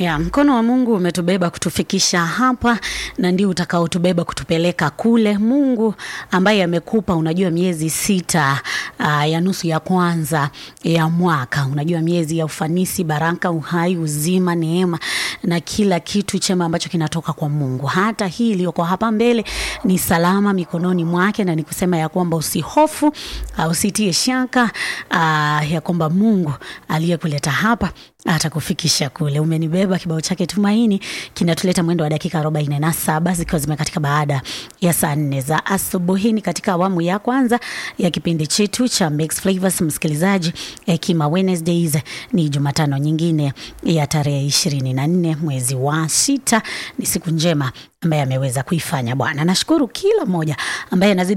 Ya, mkono wa Mungu umetubeba kutufikisha hapa na ndio utakaotubeba kutupeleka kule. Mungu ambaye amekupa unajua miezi sita uh, ya nusu ya kwanza ya mwaka, unajua miezi ya ufanisi, baraka, uhai, uzima, neema na kila kitu chema ambacho kinatoka kwa Mungu. Hata hii iliyoko hapa mbele ni salama mikononi mwake, na nikusema ya kwamba usihofu, uh, usitie shaka uh, ya kwamba Mungu aliyekuleta hapa atakufikisha kule. Umenibeba kibao chake Tumaini kinatuleta mwendo wa dakika arobaini na saba zikiwa zimekatika baada ya saa nne za asubuhi. Ni katika awamu ya kwanza ya kipindi chetu cha Mix Flavors. Msikilizaji, Hekima Wednesdays ni Jumatano nyingine ya tarehe ishirini na nne mwezi wa sita. Ni siku njema ambaye ameweza kuifanya Bwana. Nashukuru kila mmoja ambaye anazidi